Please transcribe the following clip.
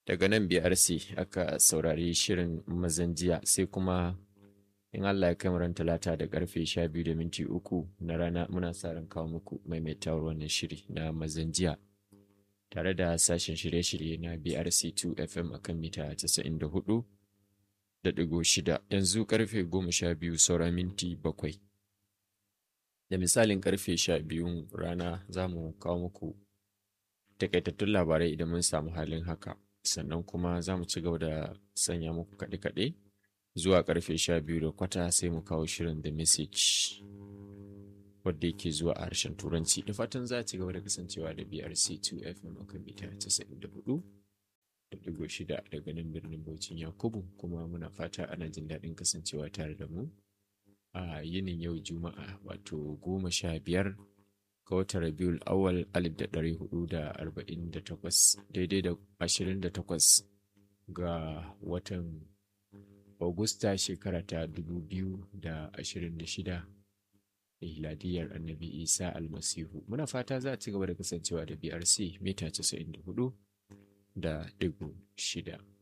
daga nan BRC aka saurari shirin mazan jiya sai kuma in Allah ya kai ran talata da karfe 12 da minti uku na rana muna sa ran kawo muku maimaitawar wannan shiri na mazan jiya tare da sashen shirye-shirye na BRC2 FM akan mita 94 da digo shida yanzu karfe goma sha biyu saura minti bakwai da misalin karfe sha biyun rana za mu kawo muku takaitattun labarai idan mun samu halin haka sannan kuma za mu ci gaba da sanya muku kaɗe-kaɗe zuwa karfe sha biyu da kwata sai mu kawo shirin the message wadda yake zuwa a harshen turanci da fatan za a ci gaba da kasancewa da brc 2 fm akan mita 94 da digo shida daga nan birnin Bauchin Yakubu kuma muna fata ana jin daɗin kasancewa tare da mu a yinin yau Juma'a wato goma sha biyar ga watan Rabiul Awwal alif da ɗari hudu da arba'in da takwas daidai da ashirin da takwas ga watan Augusta shekara ta dubu biyu da ashirin da shida hiladiyar annabi Isa almasihu muna fata za a ci gaba da kasancewa da BRC mita casa'in da hudu da ɗigo shida.